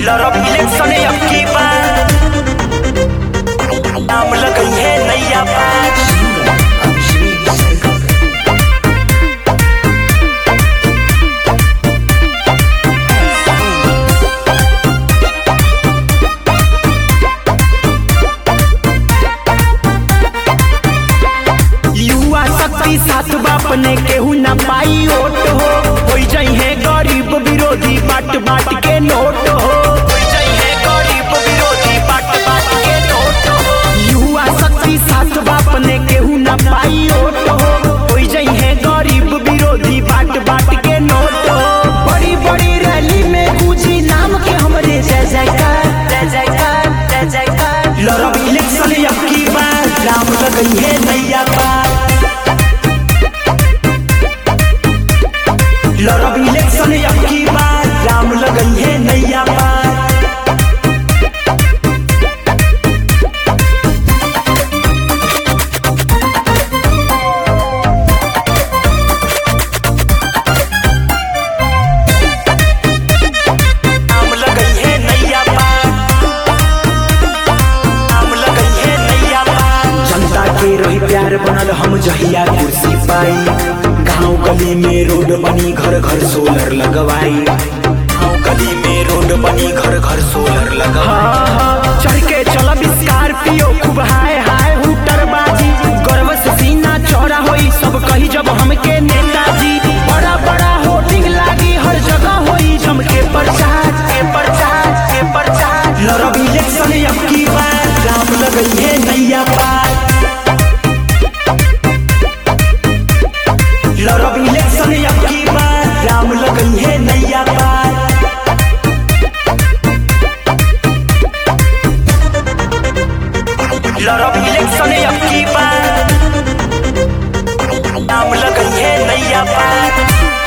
लड़ब इलेक्शन अब की बार नाम लगई है नैया पार युवा शक्ति साथ बाप ने केहू न पाई ओट हो होई जाई है गरीब विरोधी बाट बाट के नोट हो होई जाई है गरीब विरोधी बाट बाट के नोट हो युवा शक्ति साथ बाप ने केहू न पाई ओट हो होई जाई है गरीब विरोधी बाट बाट के नोट हो बड़ी बड़ी रैली में गूंजी नाम के हमरे जय जयकार जय जयकार जय जयकार लड़ब इलेक्शन अब की बार राम लगई है नैया पार लड़ब इलेक्शन अब की बार राम लगई है नैया पार नाम लगई है नैया पार नाम लगई है नैया पार जनता के रही प्यार बनल हम जहिया कुर्सी पाई गांव गली में रोड बनी घर घर सोलर लगवाई गांव गली में रोड बनी घर घर सोलर लगवाई चढ़ के चलब स्कॉर्पियो खूब हाय हाय हुटर बाजी गर्व से सीना चौड़ा होई सब कही जब हमके नेताजी बड़ा बड़ा होर्डिंग लागी हर जगह होई झमके प्रचार के प्रचार के प्रचार लड़ब इलेक्शन अब की बार राम लगई है नैया पार लड़ब इलेक्शन अब की बार राम लगई है नैया पार लड़ब इलेक्शन अब की बार नाम लगई है नैया पार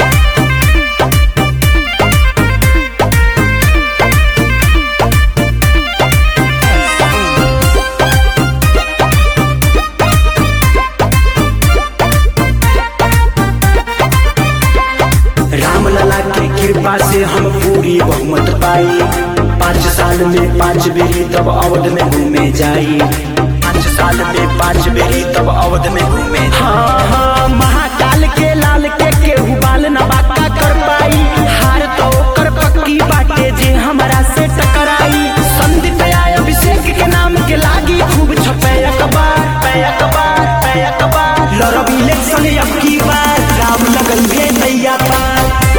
राम लला के कृपा से हम पूरी बहुमत पाई पाँच साल में पाँच बेरी तब अवध में घूमे जाई पाँच साल में पाँच बेरी तब अवध में घूमे हाँ हाँ महाकाल के लाल के केहू बाल न बाका कर पाई हार तो ओकर पक्की बाटे जे हमरा से टकराई संदीप आय अभिषेक के नाम के लागी खूब छपे अखबार पे अखबार पे अखबार लड़ब इलेक्शन अब की बार राम लगन है नैया पार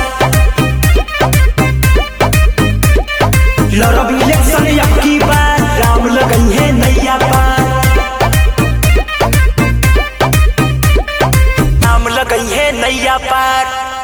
लड़ब इलेक्शन अब की बार राम लगई है नैया पार नाम लगई है नैया पार